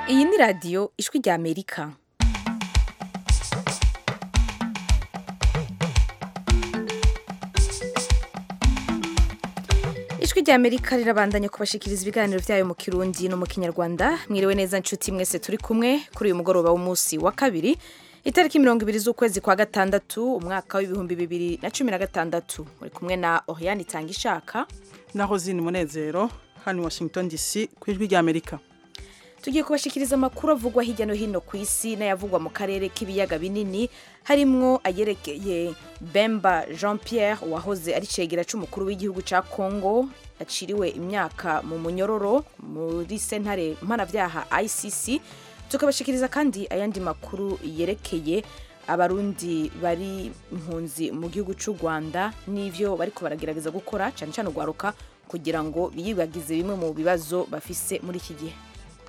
iyi ni radiyo ijwi rya amerika ijwi rya amerika rirabandanya kubashikiriza ibiganiro byayo mu kirundi no mu kinyarwanda mwiriwe neza nshuti mwese turi kumwe kuri uyu mugoroba w'umunsi wa kabiri itariki mirongo ibiri z'ukwezi kwa gatandatu umwaka w'ibihumbi bibiri na cumi na gatandatu muri kumwe na oriyani itanga ishaka naho zini munezero hano i washington dc ku ijwi rya amerika tugiye kubashikiriza amakuru avugwa hirya no hino ku isi n'ayavugwa mu karere k'ibiyaga binini harimwo ayerekeye bemba jean pierre wahoze ari cegera c'umukuru w'igihugu ca congo aciriwe imyaka mu munyororo muri sentare mpanavyaha icc tukabashikiriza kandi ayandi makuru yerekeye abarundi bari impunzi mu gihugu c'u rwanda n'ivyo bariko baragerageza gukora cane cane urwaruka kugira ngo biyibagize bimwe mu bibazo bafise muri iki gihe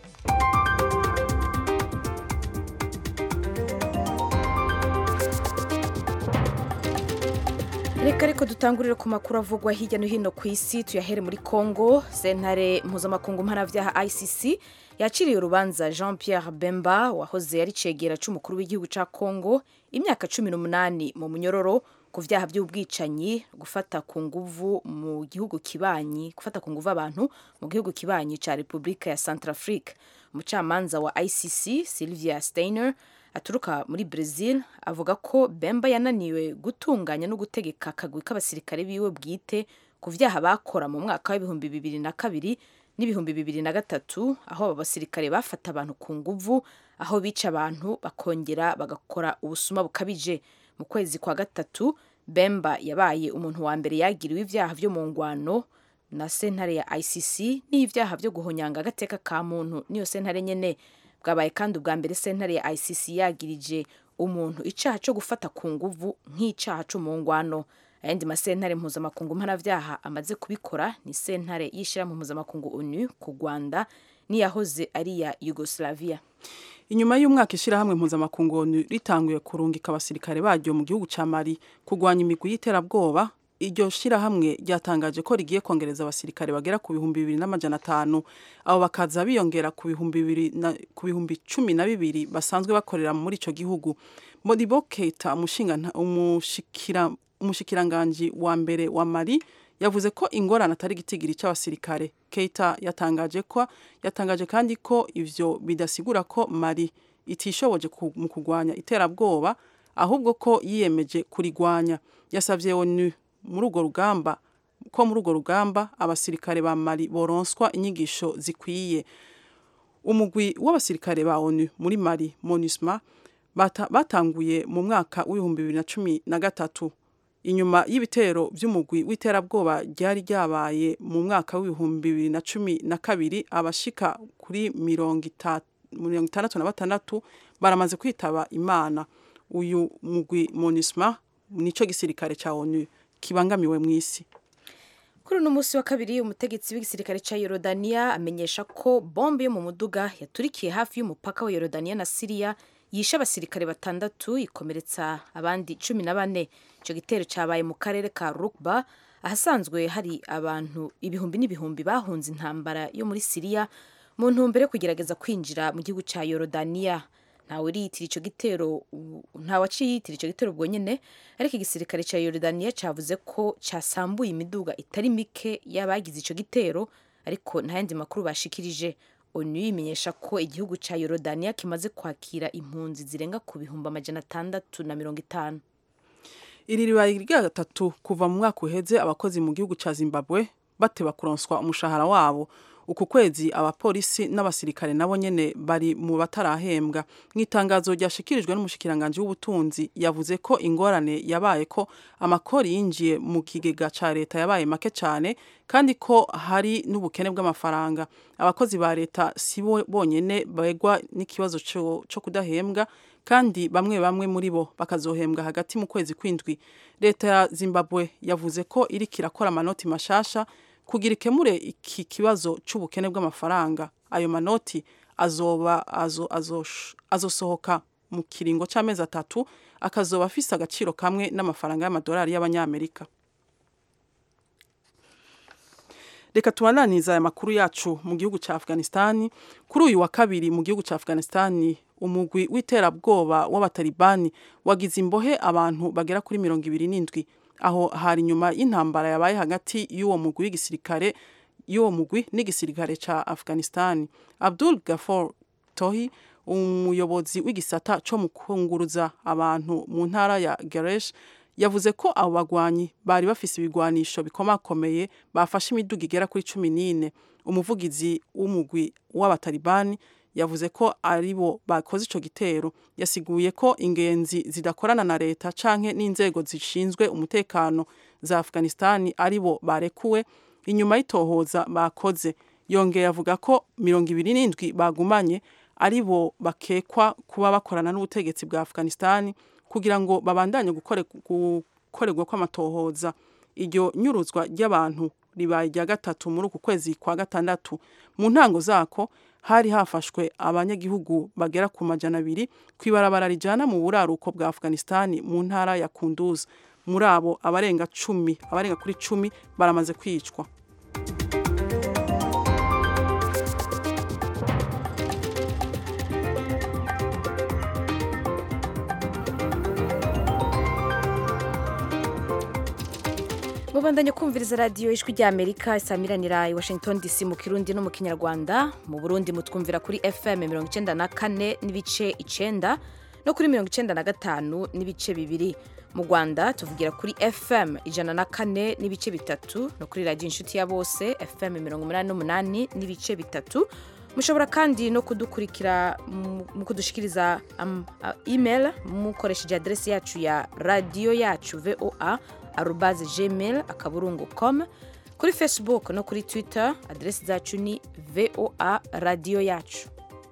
reka ariko dutangurire ku makuru avugwa hirya no hino ku isi tuyahere muri congo sentare mpuzamakungu mpanavyaha icc yaciriye urubanza jean pierre bemba wahoze ari cegera c'umukuru w'igihugu ca congo imyaka cumi n'umunani mu munyororo ku vyaha vy'ubwicanyi gufata ku nguvu mu gihugu kibanyi gufata ku nguvu abantu mu gihugu kibanyi ca repubulika ya centrafrique umucamanza wa icc sylvia steiner aturuka muri Brazil avuga ko Bemba yananiwe gutunganya no gutegeka akagwi k'abasirikare biwe bwite ku vyaha bakora mu mwaka w'ibihumbi bibiri na kabiri n'ibihumbi bibiri na gatatu aho abo basirikare bafata abantu ku nguvu aho bica abantu bakongera bagakora ubusuma bukabije mu kwezi kwa gatatu Bemba yabaye umuntu wa mbere yagiriwe ivyaha vyo mu ngwano na sentare ya ICC n'ivyaha vyo guhonyanga agateka ka muntu niyo sentare nyene bwabaye kandi ubwa mbere sentare ya ICC yagirije umuntu icaha co gufata ku nguvu nk'icaha co mu ngwano ayandi masentare mpuzamakungu mpanavyaha amaze kubikora ni sentare y'ishirahamwe mpuzamakungu ONU ku Rwanda niyahoze ari ya Yugoslavia inyuma y'umwaka ishirahamwe mpuzamakungu ONU ritanguye kurungika abasirikare baryo mu gihugu ca Mali kurwanya imigwi y'iterabwoba iryo shirahamwe ryatangaje ko rigiye kongereza abasirikare bagera ku bihumbi bibiri n'amajana atanu abo bakaza biyongera ku bihumbi bibiri na ku bihumbi cumi na bibiri basanzwe bakorera muri ico gihugu Modibo Keita umushikira umushikiranganji wa mbere wa Mali yavuze ko ingorane atari gitigiri c'abasirikare Keita yatangaje ko yatangaje kandi ko ivyo bidasigura ko Mali itishoboje mu kugwanya iterabwoba ahubwo ko yiyemeje kurigwanya yasavye ONU muri urwo rugamba ko muri urwo rugamba abasirikare ba Mali boronswa inyigisho zikwiye umugwi w'abasirikare ba ONU muri Mali MONUSMA bata, batanguye mu mwaka w'ibihumbi bibiri na cumi na gatatu inyuma y'ibitero vy'umugwi w'iterabwoba ryari ryabaye mu mwaka w'ibihumbi bibiri na cumi na kabiri abashika kuri mirongo itandatu na batandatu baramaze kwitaba imana uyu mugwi MONUSMA nico gisirikare ca ONU kibangamiwe mu isi kuri uno munsi wa kabiri umutegetsi w'igisirikare ca Yorodania amenyesha ko bombe yo mu muduga yaturikiye hafi y'umupaka wa Yorodania na Syria yishe abasirikare batandatu ikomeretsa abandi cumi na bane ico gitero cabaye mu karere ka Rukba ahasanzwe hari abantu ibihumbi n'ibihumbi bahunze intambara yo muri Syria mu ntumbero yo kugerageza kwinjira mu gihugu ca Yorodania ntawe uriyitira ico gitero ntawe aciye yitira ico gitero ubwo nyene ariko igisirikare ca Yorodania cavuze ko casambuye imiduga itari mike y'abagize ico gitero ariko nta yandi makuru bashikirije ONU imenyesha ko igihugu ca Yorodania kimaze kwakira impunzi zirenga ku bihumbi amajana atandatu na mirongo itanu iri ribaye irya gatatu kuva mu mwaka uheze abakozi mu gihugu ca Zimbabwe bateba kuronswa umushahara wabo uku kwezi abapolisi n'abasirikare nabo nyene bari mu batarahembwa mu itangazo ryashikirijwe n'umushikiranganje w'ubutunzi yavuze ko ingorane yabaye ko amakori yinjiye mu kigega ca leta yabaye make cyane kandi ko hari n'ubukene bw'amafaranga abakozi ba leta si bo bonyene begwa n'ikibazo co kudahembwa kandi bamwe bamwe muri bo bakazohembwa hagati mu kwezi kwindwi leta ya Zimbabwe yavuze ko iriko irakora amanoti mashasha kugira ikemure iki kibazo c'ubukene bw'amafaranga ayo manoti azoba azo, azo, azosohoka mu kiringo c'amezi atatu akazoba afise agaciro kamwe n'amafaranga y'amadolari y'abanyamerika reka tubananiza aya makuru yacu mu gihugu ca Afghanistan kuri uyu wa kabiri mu gihugu ca Afghanistan umugwi w'iterabwoba w'abatalibani wagize imbohe abantu bagera kuri mirongo ibiri n'indwi aho hari nyuma y'intambara yabaye hagati y'uwo mugwi w'igisirikare y'uwo mugwi n'igisirikare ca Afghanistan Abdul Ghaffar Tohi umuyobozi w'igisata co mu kunguruza abantu mu ntara ya Geresh yavuze ko abo bagwanyi bari bafise ibigwanisho bikomakomeye bafashe imiduga igera kuri cumi n'ine umuvugizi w'umugwi w'abatalibani yavuze ko aribo bakoze ico gitero yasiguye ko ingenzi zidakorana na leta canke n'inzego zishinzwe umutekano za Afghanistan aribo barekuwe inyuma y'itohoza bakoze yongeye avuga ko mirongo ibiri n'indwi bagumanye aribo bakekwa kuba bakorana n'ubutegetsi bwa Afghanistan kugira ngo babandanye gukorerwa kw'amatohoza iryo nyuruzwa ry'abantu ribaye rya gatatu muri uku kwezi kwa gatandatu mu ntango zako hari hafashwe abanyagihugu bagera ku majana abiri ku ibarabara rijana mu buraruko bwa Afghanistan mu ntara ya Kunduz muri abo abarenga cumi abarenga kuri cumi baramaze kwicwa mubandanye kumviriza radiyo ijwi rya amerika isamiranira i washington dc mu kirundi no mu kinyarwanda mu burundi mutwumvira kuri fm mirongo icyenda na kane n'ibice icenda no kuri mirongo icyenda na gatanu n'ibice bibiri mu rwanda tuvugira kuri fm ijana na kane n'ibice bitatu no kuri radiyo inshuti ya bose fm mirongo umunani n'umunani n'ibice bitatu mushobora kandi no kudukurikira mu kudushikiriza um, uh, email mukoresheje aderesi yacu ya radiyo yacu voa arubaze gmail akaburungu com kuri facebook no kuri twitter aderesi zacu ni voa radiyo yacu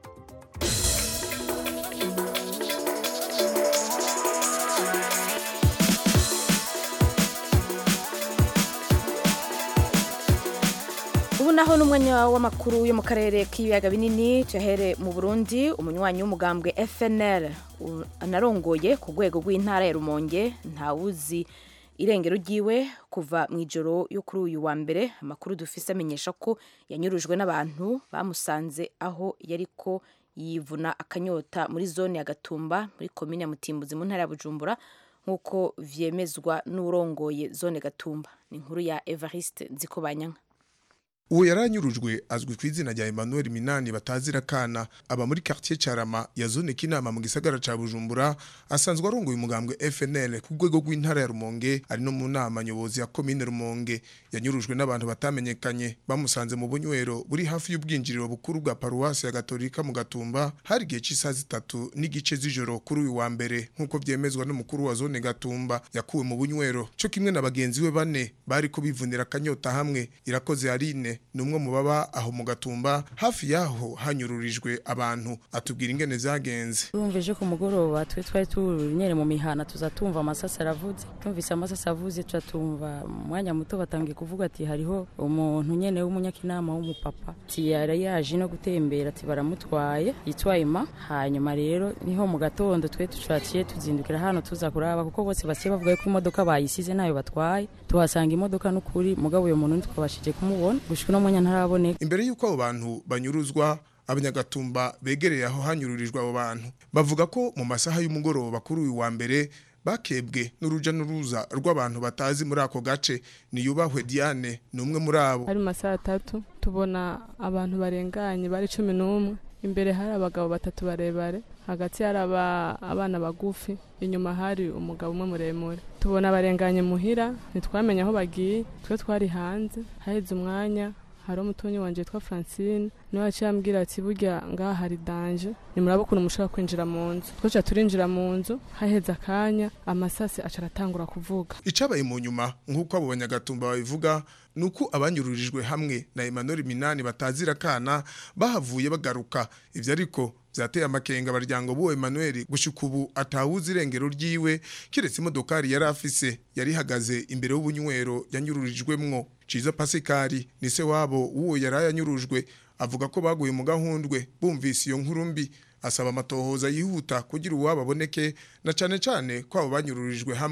ubu naho n'umwanya w'amakuru yo mu karere k'ibiyaga binini tuyahere mu burundi umunywanyi w'umugambwe fnl anarongoye ku rwego rw'intara ya rumonge ntawuzi irengero ryiwe kuva mu ijoro yo kuri uyu wa mbere amakuru dufise amenyesha ko yanyurujwe n'abantu bamusanze aho yariko yivuna akanyota muri zone ya gatumba muri komine ya mutimbuzi mu ntara ya bujumbura nk'uko vyemezwa n'urongoye zone gatumba ni inkuru ya evariste nzikobanyanka uwo yaranyurujwe azwi ku izina rya Emmanuel Minani batazira kana aba muri quartier Carama ya zone kinama mu gisagara ca Bujumbura asanzwe arongoye umugambwe FNL ku rwego rw'intara ya Rumonge ari no mu nama nyobozi ya commune Rumonge yanyurujwe n'abantu batamenyekanye bamusanze mu bunywero buri hafi y'ubwinjiriro bukuru bwa paruwasi ya Gatolika mu Gatumba hari gihe cy'isaha zitatu n'igice z'ijoro kuri uyu wa mbere nk'uko vyemezwa n'umukuru wa zone Gatumba yakuwe mu bunywero cyo kimwe na bagenzi we bane bari ko bivunira akanyota hamwe irakoze Aline ni umwe mu baba aho mu gatumba hafi yaho hanyururijwe abantu atubwira ingene zagenze Urumvije ku mugoroba twe twari turi nyene mu mihana tuza tumva amasasa aravuze tumvise amasasa avuze tuza tumva umwanya muto batangiye kuvuga ati hariho umuntu nyene w'umunyakinama w'umupapa ati yari yaje no gutembera ati baramutwaye yitwa Emma hanyuma rero niho mu gatondo twe tucaciye tuzindukira hano tuza kuraba kuko bose basiye bavuga ko imodoka bayisize nayo batwaye tuhasanga imodoka n'ukuri mugabo uyo muntu ntitwabashije kumubona gushika no mwanya ntaraboneka imbere y'uko abo bantu banyuruzwa abanyagatumba begereye aho hanyururijwe abo bantu bavuga ko mu masaha y'umugoroba kuri uyu wa mbere bakebwe n'uruja n'uruza rw'abantu batazi muri ako gace niyubahwe Diane ni umwe muri abo hari masaha atatu tubona abantu barenganye bari cumi n'umwe imbere hari abagabo batatu barebare hagati hari abana bagufi inyuma hari umugabo umwe muremure tubona barenganye muhira ntitwamenye aho bagiye twe twari hanze haheze umwanya hari umutonyi wanje witwa Francine niwe yaciye ambwira ati burya ngaha hari danje nimuraba ukuntu mushobora kwinjira mu nzu twaca turinjira mu nzu haheze akanya amasasi aca aratangura kuvuga icabaye mu nyuma nk'uko abo banyagatumba babivuga nuko abanyururijwe hamwe na Emmanuel Minani batazira kana bahavuye bagaruka ivyo ariko vyateye amakenga baryango buwo Emmanuel gushika ubu atawuzi irengero ryiwe kiretse imodokari yari afise yari ihagaze imbere y'ubunywero yanyururijwemwo Ciza Pasikari ni se wabo uwo yari yanyurujwe avuga ko baguye mu gahundwe bumvise iyo nkuru mbi asaba amatohoza yihuta kugira uwabo aboneke na cane cane ko abo banyururijwe hamwe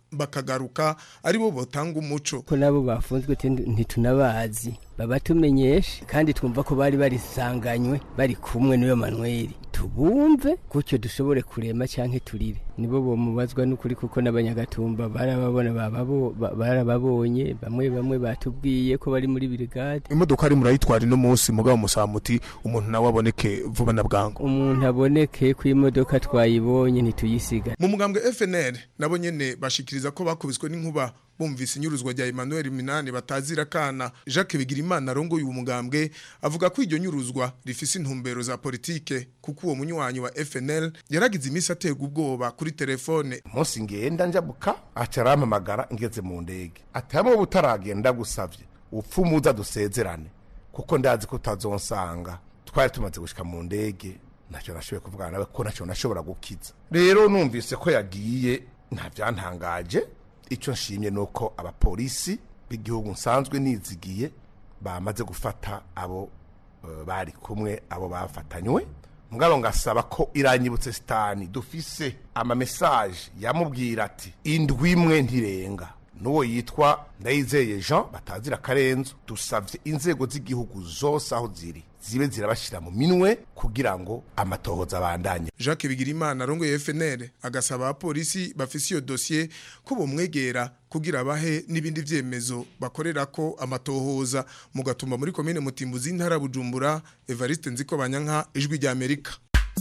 bakagaruka ari bo botanga umuco ko nabo bafunzwe ntitunabazi babatumenyeshe kandi twumva ko bari barisanganywe bari kumwe n'iyo manweri tubumve gutyo dushobore kurema cyangwa turire nibo bomubazwa n'ukuri kuko n'abanyagatumba barababona barababonye bamwe bamwe batubwiye ko bari muri birigade imodoka ari murayitwara ino munsi mugabo musamuti umuntu nawe aboneke vuba na bwangu umuntu aboneke ku imodoka twayibonye ntituyisiga mu mugambwe FNL nabo nyene bashikiriza ko bakubiswe n'inkuba bumvise inyuruzwa rya Emmanuel Minani batazira kana Jacques Bigirimana arongoye uwo mugambwe avuga ko iryo nyuruzwa rifise intumbero za politike kuko uwo munywanyi wa FNL yaragize imisi aterwa ubwoba kuri telefone umunsi ngenda njabuka aca arampamagara ngeze mu ndege atayamo butaragenda gusavye upfumuza dusezerane kuko ndazi ko utazonsanga twari tumaze gushika mu ndege ntacyo nashoboye kuvugana nawe ko ntacyo nashobora gukiza rero numvise ko yagiye nta byantangaje icyo nshimye ni uko abapolisi b'igihugu nsanzwe nizigiye bamaze gufata abo bari kumwe abo bafatanywe mugabo ngasaba ko iranyibutse sitani dufise amamesaje yamubwira ati indwi imwe ntirenga n'uwo yitwa ndayizeye jean batazira akarenzo dusabye inzego z'igihugu zose aho ziri zibe zirabashyira mu minwe kugira ngo amatohoza abandanye Jacques Bigirimana arongoye FNL agasaba abapolisi bafise iyo dossier ko bomwegera kugira bahe n'ibindi vyemezo bakorera ko amatohoza mu gatumba muri commune Mutimbuzi ntara Bujumbura Evariste Nziko Banyanka ijwi rya Amerika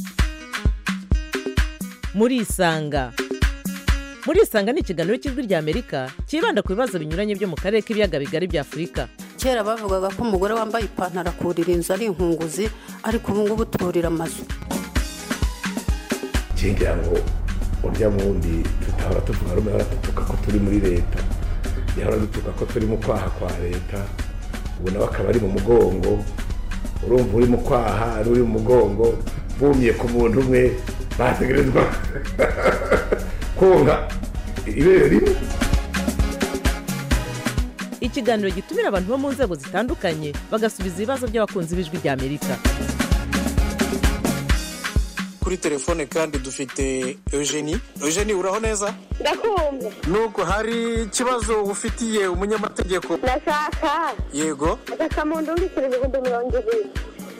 muri isanga muri isanga ni ikiganiro cy'ijwi rya Amerika cyibanda ku bibazo binyuranye byo mu karere k'ibiyaga bigari bya Afurika kera bavugaga ko umugore wambaye ipantaro akurira inzu ari inkunguzi ariko ubu ngubu turira amazu ngira ngo urya wundi tutahora tuvuga rumwe hora dutuka ko turi muri leta yahora dutuka ko turi mu kwaha kwa leta ubu nawe akaba ari mu mugongo urumva uri mu kwaha n'uri mu mugongo bumye ku muntu umwe bategerezwa konka ibere rimwe ikiganiro gitumira abantu bo mu nzego zitandukanye bagasubiza ibibazo by'abakunzi b'ijwi rya amerika kuri telefone kandi dufite eugenie eugenie uraho neza ndakumva nuko hari ikibazo ufitiye umunyamategeko ndashaka yego agasamundu w'ibiceri ibihumbi mirongo ibiri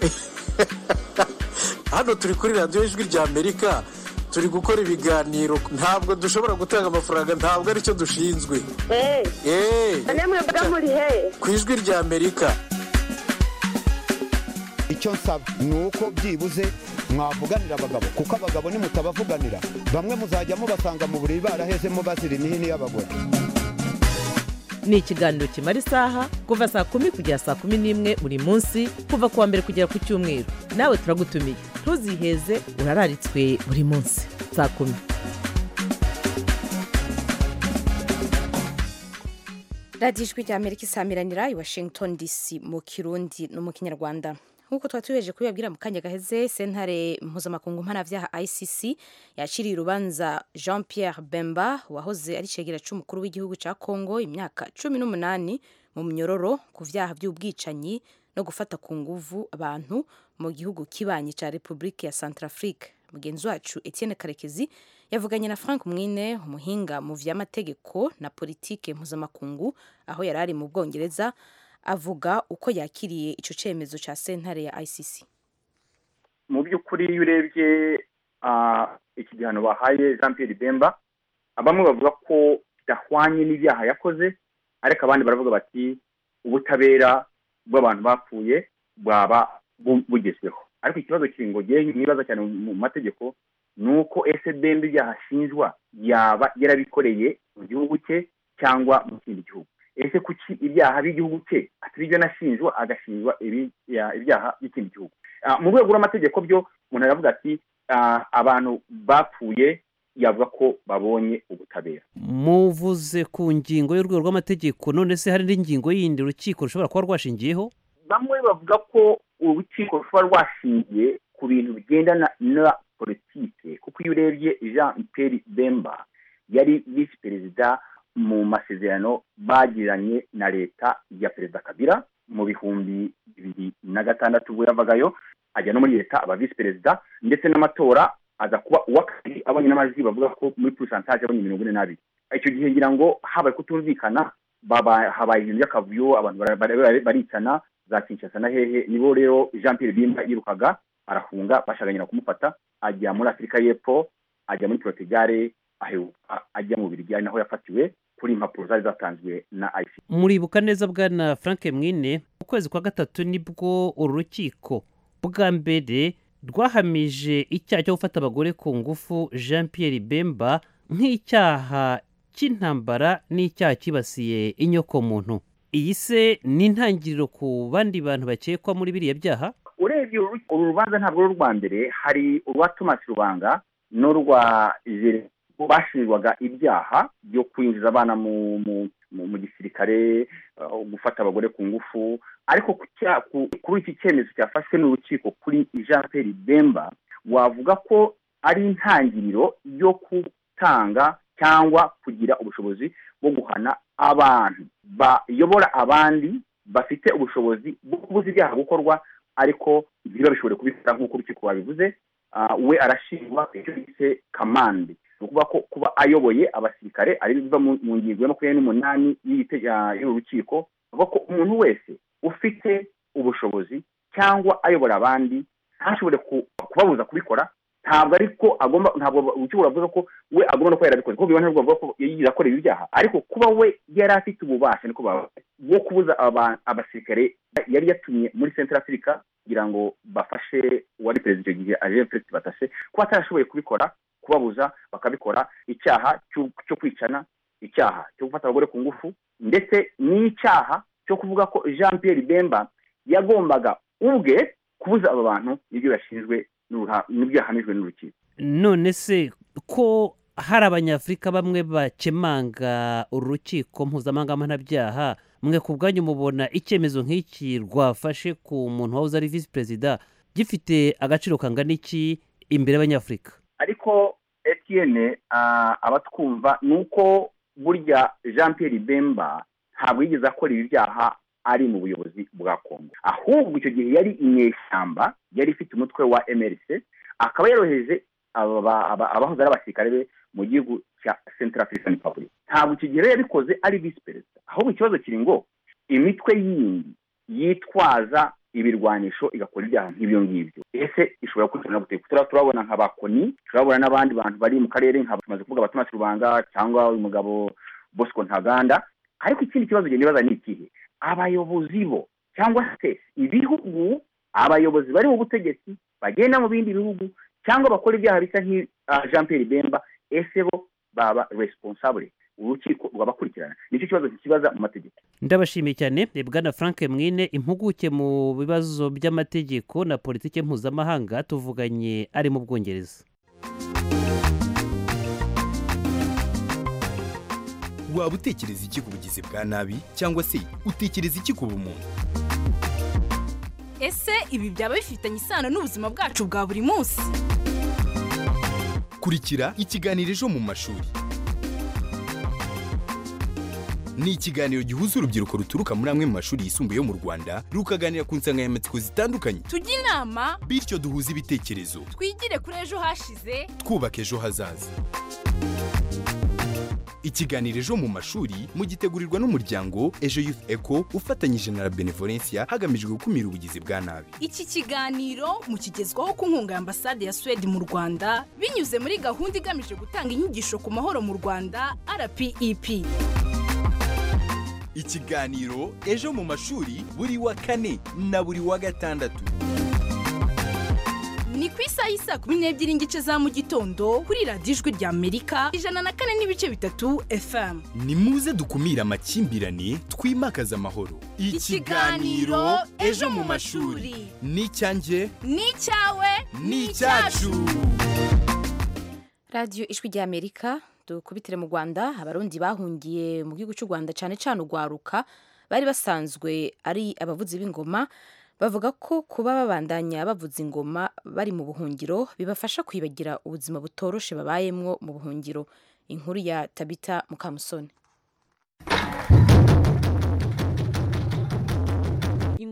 hano turi kuri radiyo ijwi rya amerika turi gukora ibiganiro ntabwo dushobora gutanga amafaranga ntabwo aricyo dushinzwe eee namwe mba muri he ku ijwi rya amerika icyo nsaba ni uko byibuze mwavuganira abagabo kuko abagabo nimutabavuganira bamwe muzajya mubasanga mu buriri barahezemo bazira imihini y'abagore ni ikiganiro kimara isaha kuva saa kumi kugera saa kumi n'imwe buri munsi kuva ku wa mbere kugera ku cyumweru nawe turagutumiye ntuziheze urararitswe buri munsi saa kumi radiyo ijwi rya amerika isamiranira i washington dc mu kirundi no mu kinyarwanda nk'uko tuba tubeje kubibabwira mu kanya gaheze sentare mpuzamakungu mpanabyaha icc yakiriye urubanza jean pierre bemba wahoze ari cegera cy'umukuru w'igihugu cya congo imyaka cumi n'umunani mu myororo ku byaha by'ubwicanyi no gufata ku nguvu abantu mu gihugu kibanyi cya repubulika ya centrafrique mugenzi wacu etienne karekezi yavuganye na frank mwine umuhinga mu vy'amategeko na politike mpuzamakungu aho yari ari mu bwongereza avuga uko yakiriye icyo cyemezo cya sentare ya ICC mu by'ukuri iyo urebye iki gihano bahaye jean Pierre Bemba bamwe bavuga ko kidahwanye n'ibyaha yakoze ariko abandi baravuga bati ubutabera bw'abantu bapfuye bwaba bugezweho ariko ikibazo kiri ngo nibaza cyane mu mategeko ni uko ese Bemba ibyaha ashinjwa yaba yarabikoreye mu gihugu cye cyangwa mu kindi gihugu ese kuki ibyaha by'igihugu cye atari ibyo anashinjwa agashinjwa ibyaha by'ikindi gihugu mu rwego rw'amategeko byo umuntu aravuga ati abantu bapfuye yavuga ko babonye ubutabera muvuze ku ngingo y'urwego rw'amategeko none se hari n'ingingo yindi urukiko rushobora kuba rwashingiyeho bamwe bavuga ko urukiko rushobora rwashingiye ku bintu bigendana na politike kuko iyo urebye jean Pierre bemba yari visi perezida mu masezerano bagiranye na leta ya perezida kabira mu bihumbi bibiri na gatandatu ubwo yavagayo ajya no muri leta aba visi perezida ndetse n'amatora aza kuba uwa kabiri abonye n'amajwi bavuga ko muri purisantaje abonye mirongo ine n'abiri icyo gihe ngira ngo habaye kutumvikana baba- habaye ibintu by'akavuyo abantu bara- bara- bara- baricana za kinshasa na hehe nibo rero jean pierre bimba yirukaga arafunga bashaganyira kumufata ajya muri afurika y'epfo ajya muri portugal aheruka ajya mu birigi ari naho yafatiwe kuri impapuro zari zatanzwe na ICC muribuka neza bwana frank mwine mu kwezi kwa gatatu nibwo uru rukiko bwa mbere rwahamije icyaha cyo gufata abagore ku ngufu jean pierre bemba nk'icyaha cy'intambara n'icyaha cyibasiye inyokomuntu iyi se ni intangiriro ku bandi bantu bakekwa muri biriya byaha urebye uru uru rubanza ntabwo ari urwa mbere hari urwa thomas rubanga n'urwa jere bashinjwaga ibyaha byo kwinjiza abana mu mu mu, mu gisirikare uh, gufata abagore ku ngufu ariko ku cya- ku- kuri iki cyemezo cyafashwe n'urukiko kuri jean pierre bemba wavuga ko ari intangiriro yo gutanga cyangwa kugira ubushobozi bwo guhana abantu bayobora abandi bafite ubushobozi bwo kubuza ibyaha gukorwa ariko ntibabishobore kubikora nk'uko urukiko babivuze Ah, we arashinjwa icyo bise kamande ni ukuvuga ko kuba ayoboye abasirikare ari biva mu mu ngingo ya makumyabiri n'umunani y'iri tege- ah, y'uru rukiko avuga ko umuntu wese ufite ubushobozi cyangwa ayobora abandi ntashobore ku- kubabuza kubikora ntabwo ariko agomba ntabwo urukiko ruravuga ko we agomba no kuba yarabikoze kuko bibona bavuga ko yigize akora ibi byaha ariko kuba we yari afite ububasha niko bavuga bwo kubuza aba- abasirikare yari yatumye muri central africa kugira ngo bafashe uwari perezida icyo gihe aje felix batashe kuba atarashoboye kubikora kubabuza bakabikora icyaha cyo- cyo kwicana icyaha cyo gufata abagore ku ngufu ndetse n'icyaha cyo kuvuga ko jean pierre bemba yagombaga ubwe kubuza aba bantu nibyo yashinjwe n'uruha- nibyo yahamijwe n'urukiko none se ko hari abanyafurika bamwe bakemanga uru rukiko mpuzamahanga mpanabyaha mwe ku bwanyu mubona icyemezo nk'iki rwafashe ku muntu wahoze ari visi perezida gifite agaciro kangana iki imbere y'abanyafurika ariko etienne ah, abatwumva ni uko burya jean pierre bemba ntabwo yigeze akora ibi byaha ari mu buyobozi bwa kongo ahubwo icyo gihe yari inyeshyamba yari ifite umutwe wa mrc akaba yaroheje aba- aba- abahoze ari abasirikare be mu gihugu cya central african republic ntabwo icyo gihe rero yabikoze ari visi perezida ahubwo ikibazo kiri ngo imitwe yindi yitwaza ibirwanisho igakora ibyaha nk'ibyo ngibyo ese ishobora gukurikirana gute Tura- turabona nka bakoni turabona n'abandi bantu bari mu karere nka tumaze kuvuga abatomasi rubanga cyangwa uyu mugabo bosco ntaganda ariko ikindi kibazo genda nibaza ni ikihe abayobozi bo cyangwa se ibihugu abayobozi bari mu butegetsi bagenda mu bindi bihugu cyangwa bakora ibyaha bisa nk'i ah, jean pierre bemba ese bo baba responsable urukiko rwabakurikirana nicyo kibazo kikibaza mu mategeko ndabashimiye cyane eh, bwana frank mwine impuguke mu bibazo by'amategeko na politiki mpuzamahanga tuvuganye ari mu bwongereza waba utekereza iki ku bugizi bwa nabi cyangwa se utekereza iki ku bumuntu ese ibi byaba bifitanye isano n'ubuzima bwacu bwa buri munsi kurikira ikiganiro ejo mu mashuri ni ikiganiro gihuza urubyiruko ruturuka muri amwe mu mashuri yisumbuye yo mu rwanda rukaganira ku nsanganyamatsiko zitandukanye tujye inama bityo duhuze ibitekerezo twigire kuri ejo hashize twubaka ejo hazaza ikiganiro ejo mu mashuri mugitegurirwa n'umuryango ejo youth eco ufatanyije na la benevolencia hagamijwe gukumira ubugizi bwa nabi iki kiganiro mukigezwaho ku nkunga ya ambasade ya suwede mu rwanda binyuze muri gahunda igamije gutanga inyigisho ku mahoro mu rwanda rpep ikiganiro ejo mu mashuri buri wa kane na buri wa gatandatu ni ku isaha y'isaa kumi n'ebyiri n'igice za mu gitondo kuri radiyo ijwi rya amerika ijana na kane n'ibice bitatu fm ni muze dukumire amakimbirane twimakaze amahoro Ikiganiro Ejo mu mashuri. ni icyanjye ni icyawe ni icyacu radiyo ijwi rya amerika dukubitire mu rwanda abarundi bahungiye mu gihugu cy'u rwanda cyane cyane urwaruka bari basanzwe ari abavuzi b'ingoma bavuga ko kuba babandanya bavuza ingoma bari mu buhungiro bibafasha kwibagira ubuzima butoroshe babayemwo mu buhungiro inkuru ya tabita mukamusoni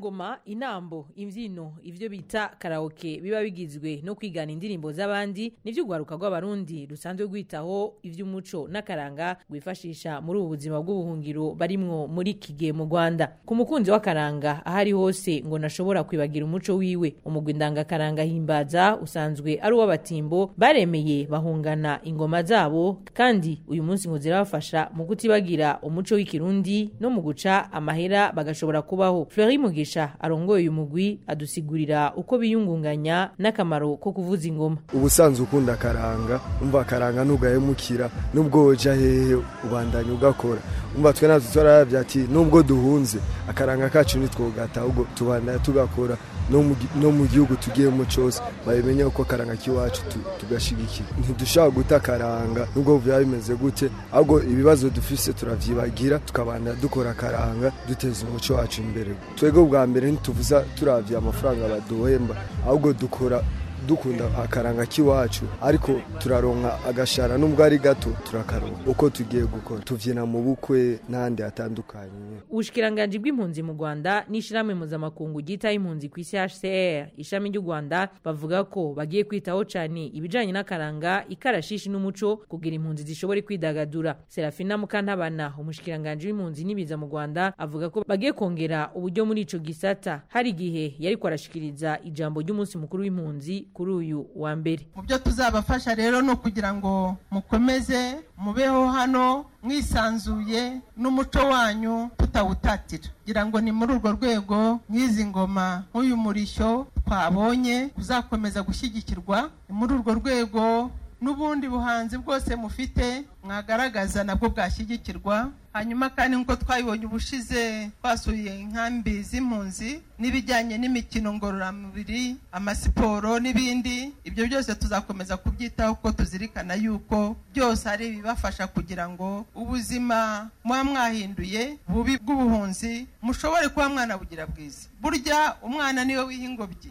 ingoma inambo imbyino ivyo bita karaoke biba bigizwe no kwigana indirimbo z'abandi nivyo urwaruka rw'abarundi rusanzwe rwitaho ivy'umuco n'akaranga rwifashisha muri ubu buzima bw'ubuhungiro barimwo muri kige mu rwanda ku mukunzi w'akaranga aho ari hose ngo nashobora kwibagira umuco wiwe umugwi ndangakaranga himbaza usanzwe ari uw'abatimbo baremeye bahungana ingoma zabo kandi uyu munsi ngo zirabafasha mu kutibagira umuco w'ikirundi no mu guca amahera bagashobora kubaho fleury mugisha arongoye uyu mugwi adusigurira uko biyungunganya n'akamaro ko kuvuza ingoma ubusanzwe ukunda akaranga umva akaranga ntugahemukira nubwo woja hehe ubandanya ugakora umva twe natwe twarayavye ati nubwo duhunze akaranga kacu nitwogata ahubwo tubandanya tugakora no mu gi- no mu gihugu tugiyemo cose babimenye uko akaranga k'iwacu tu- tugashigikira ntidushobora guta akaranga nubwo byaba bimeze gute ahubwo ibibazo dufise turavyibagira tukabandanya dukora akaranga duteza umuco wacu imbere twebwe bwa mbere ntituvuza turavye amafaranga baduhemba ahubwo dukora dukunda akaranga k'iwacu ariko turaronka agashara nubwo ari gato turakaronka uko tugiye gukora tuvyina mu bukwe n'ahandi hatandukanye ubushikiranganji bw'impunzi mu rwanda n'ishyirahamwe mpuzamakungu ryitaho impunzi ku isi hcr ishami ry'u rwanda bavuga ko bagiye kwitaho cyane ibijyanye n'akaranga ikarashishi n'umuco kugira impunzi zishobore kwidagadura serafina mukantabana umushikiranganji w'impunzi n'ibiza mu rwanda avuga ko bagiye kongera uburyo muri ico gisata hari igihe yari kwarashikiriza ijambo ry'umunsi mukuru w'impunzi kuri uyu wa mbere mu byo tuzabafasha rero ni ukugira ngo mukomeze mubeho hano mwisanzuye n'umuco wanyu tutawutatira kugira ngo ni muri urwo rwego nk'izi ngoma nk'uyu murishyo twabonye uzakomeza gushyigikirwa ni muri urwo rwego n'ubundi buhanzi bwose mufite mwagaragaza nabwo bwashyigikirwa hanyuma kandi nk'uko twabibonye ubushize twasuye inkambi z'impunzi n'ibijyanye n'imikino ngororamubiri amasiporo n'ibindi ibyo byose tuzakomeza kubyitaho kuko tuzirikana yuko byose ari ibibafasha kugira ngo ubuzima muba mwahinduye bubi bw'ubuhunzi mushobore kuba mwanabugira bwiza burya umwana niwe wiha ingobyi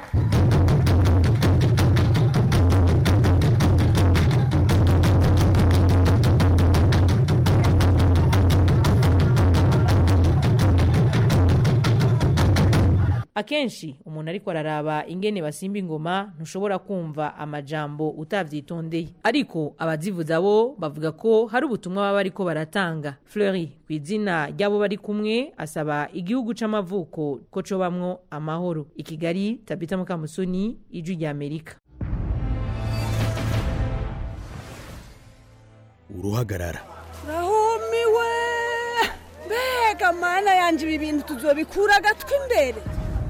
akenshi umuntu ariko araraba ingene basimba ingoma ntushobora kumva amajambo utavyitondeye ariko abazivuza bo bavuga ko hari ubutumwa baba bariko baratanga fleury ku izina ry'abo bari kumwe asaba igihugu c'amavuko ko cobamwo amahoro i kigali tabita mukamusoni ijwi rya amerika uruhagarara rahumiwe mbega mana yanje ibi bintu tuzobikura agatwi imbere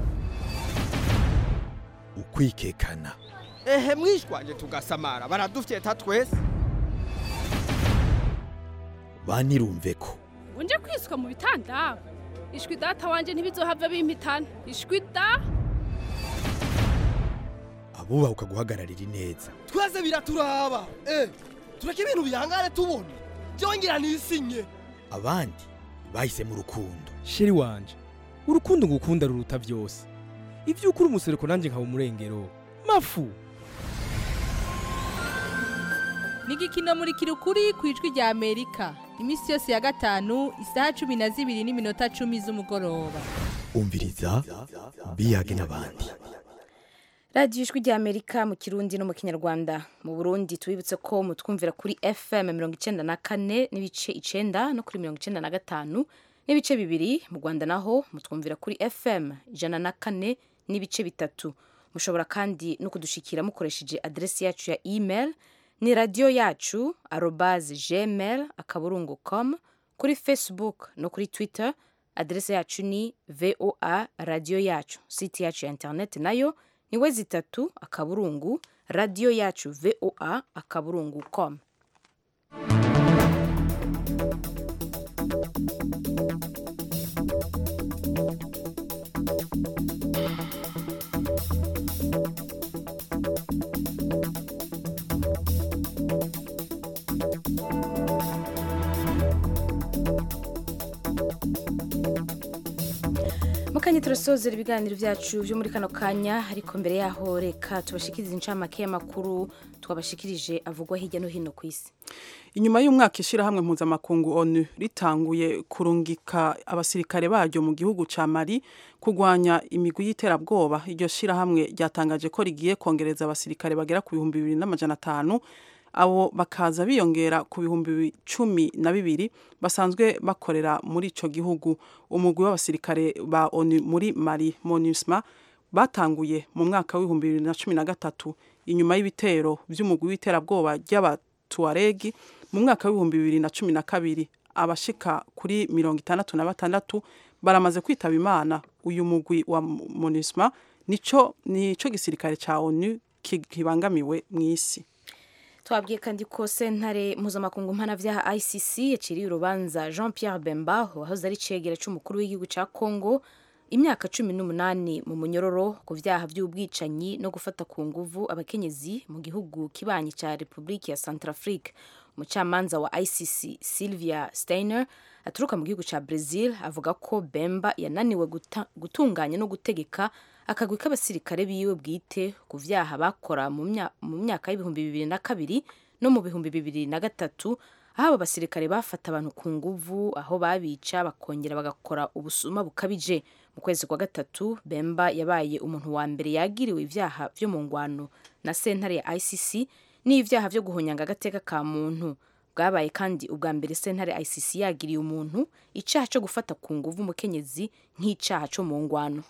ukwikekana ehe mwishwanje tugasamara baradufyeta twese banirumve ko unje kwiswa mu bitanda ishwi data wanje ntibizohava bimpitana ishwi da abubaha ukaguhagararira ineza twese biraturaba eh tureke ibintu bihangane tubona byongera nisinye abandi bahisemo urukundo sheri wanje urukundo ngukunda ruruta byose ibyo ukuri umusereko nanjye nkaba umurengero mafu ni igikino muri kirukuri ku ijwi rya amerika iminsi yose ya gatanu isaha cumi na zibiri n'iminota cumi z'umugoroba umviriza biyage n'abandi radiyo ijwi rya amerika mu kirundi no mu kinyarwanda mu burundi tubibutse ko mutwumvira kuri fm mirongo icyenda na kane n'ibice icenda no kuri mirongo icyenda na gatanu n'ibice bibiri mu rwanda naho mutwumvira kuri fm ijana na kane n'ibice bitatu mushobora kandi no kudushikira mukoresheje aderesi yacu ya email ni radiyo yacu arobaze gmail akaburungu com kuri facebook no kuri twitter aderesi yacu ni voa radiyo yacu site yacu ya internet nayo ni we zitatu akaburungu radiyo yacu voa akaburungu com mu kanya turasozera ibiganiro byacu byo muri kano kanya ariko mbere yaho reka tubashikirize incamake y'amakuru twabashikirije avugwa hirya no hino ku isi inyuma y'umwaka ishyirahamwe mpuzamakungu onu ritanguye kurungika abasirikare baryo mu gihugu ca mali kurwanya imigwi y'iterabwoba iryo shyirahamwe ryatangaje ko rigiye kongereza abasirikare bagera ku bihumbi bibiri n'amajana atanu abo bakaza biyongera ku bihumbi cumi na bibiri basanzwe bakorera muri ico gihugu umugwi w'abasirikare ba onu muri mali monusma batanguye mu mwaka w'ibihumbi bibiri na cumi na gatatu inyuma y'ibitero by'umugwi w'iterabwoba ry'abatuaregi mu mwaka w'ibihumbi bibiri na cumi na kabiri abashika kuri mirongo itandatu na batandatu baramaze kwitaba imana uyu mugwi wa monusma nico nico gisirikare ca onu kibangamiwe mw'isi twabwiye kandi ko sentare mpuzamakungu mpanavyaha icc yaciriye urubanza jean pierre bemba wahoze ari cegera c'umukuru w'igihugu ca congo imyaka cumi n'umunani mu munyororo ku vyaha vy'ubwicanyi no gufata ku nguvu abakenyezi mu gihugu kibanyi ca repubulika ya centrafrique umucamanza wa icc sylvia steiner aturuka mu gihugu ca brazil avuga ko bemba yananiwe gutunganya no gutegeka akagwi k'abasirikare biwe bwite ku vyaha bakora mu myaka y'ibihumbi bibiri na kabiri no mu bihumbi bibiri na gatatu aho abo basirikare bafata abantu ku nguvu aho babica bakongera bagakora ubusuma bukabije mu kwezi kwa gatatu bemba yabaye umuntu wa mbere yagiriwe ivyaha vyo mu ngwano na sentare ya icc n'ivyaha vyo guhonyanga agateka ka muntu bwabaye kandi ubwa mbere sentare icc yagiriye umuntu icaha co gufata ku nguvu umukenyezi nk'icaha co mu ngwano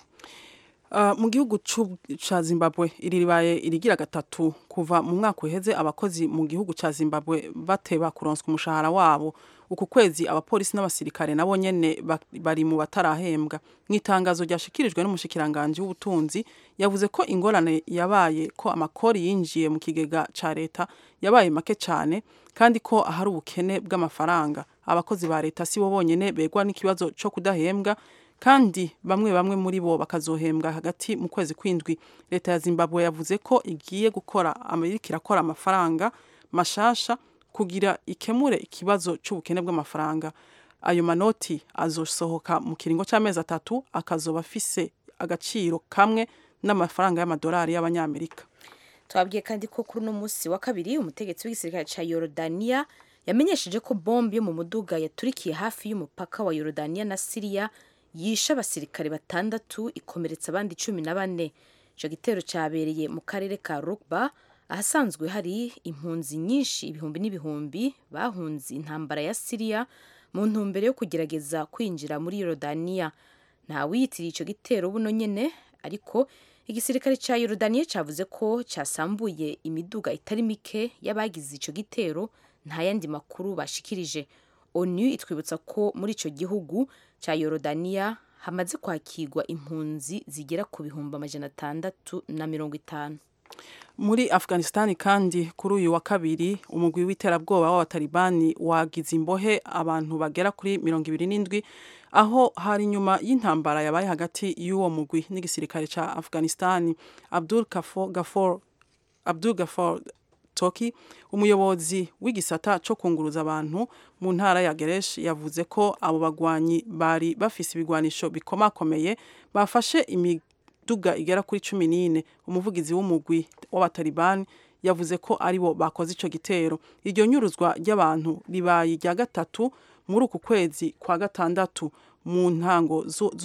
mu gihugu ca zimbabwe iri ribaye irigira gatatu kuva mu mwaka uheze abakozi mu gihugu ca zimbabwe bateba kuronswa umushahara wabo uku kwezi abapolisi n'abasirikare nabo nyene bari mu batarahembwa mu itangazo ryashikirijwe n'umushikiranganji w'ubutunzi yavuze ko ingorane yabaye ko amakori yinjiye mu kigega ca leta yabaye make cane kandi ko ahari ubukene bw'amafaranga abakozi ba leta si bo bonyene begwa n'ikibazo co kudahembwa kandi bamwe bamwe muri bo bakazohembwa hagati mu kwezi kw'indwi leta ya zimbabwe yavuze ko igiye gukora amerika irakora amafaranga mashasha kugira ikemure ikibazo c'ubukene bw'amafaranga ayo manoti azosohoka mu kiringo c'amezi atatu akazoba afise agaciro kamwe n'amafaranga y'amadolari y'abanyamerika twabwiye kandi ko kuri uno munsi wa kabiri umutegetsi w'igisirikare ca yorodaniya yamenyesheje ko bombe yo mu muduga yaturikiye hafi y'umupaka wa yorodaniya na siriya yishe abasirikare batandatu ikomeretsa abandi cumi na bane icyo gitero cyabereye mu karere ka rugba ahasanzwe hari impunzi nyinshi ibihumbi n'ibihumbi bahunze intambara ya siriya mu ntumbero yo kugerageza kwinjira muri yorodaniya ntawiyitiriye icyo gitero buno nyine ariko igisirikare cya yorodaniya cyavuze ko cyasambuye imiduga itari mike y'abagize icyo gitero nta yandi makuru bashikirije onu itwibutsa ko muri icyo gihugu cya yorodaniya hamaze kwakirwa impunzi zigera ku bihumbi amajana atandatu na mirongo itanu muri afghanistan kandi kuri uyu wa kabiri umugwi w'iterabwoba w'abatalibani wagize imbohe abantu bagera kuri mirongo ibiri n'indwi aho hari nyuma y'intambara yabaye hagati y'uwo mugwi n'igisirikare ca afghanistan abdul gafor abdul gafor toki umuyobozi w'igisata co kunguruza abantu mu ntara ya geresh yavuze ko abo bagwanyi bari bafise ibigwanisho bikomakomeye bafashe imiduga igera kuri cumi n'ine umuvugizi w'umugwi w'abatalibani yavuze ko aribo bakoze ico gitero iryo nyuruzwa ry'abantu ribaye irya gatatu muri uku kwezi kwa gatandatu mu ntango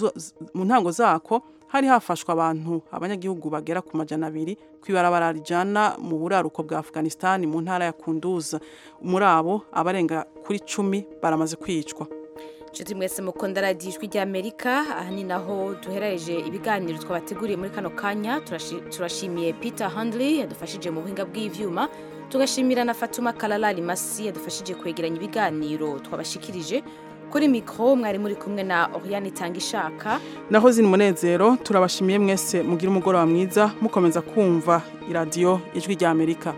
mu ntango zako hari hafashwe abantu abanyagihugu bagera ku majana abiri ku ibarabara rijana mu buraruko bwa afghanistan mu ntara ya kunduza muri abo abarenga kuri cumi baramaze kwicwa inshuti mwese mukunda radiyo ijwi ry'amerika aha ni naho duherereje ibiganiro twabateguriye muri kano kanya turashimiye peter handley yadufashije mu buhinga bw'ivyuma tugashimira na fatuma kalalari masi yadufashije kwegeranya ibiganiro twabashikirije kuri mikoro mwari muri kumwe na Oriane itanga ishaka naho zina umunezero turabashimiye mwese mugira umugoroba mwiza mukomeza kumva iradiyo ijwi rya amerika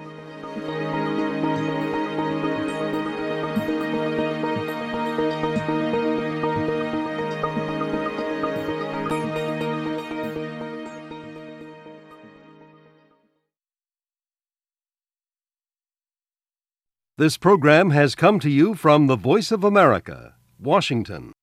This program has come to you from the Voice of America, Washington.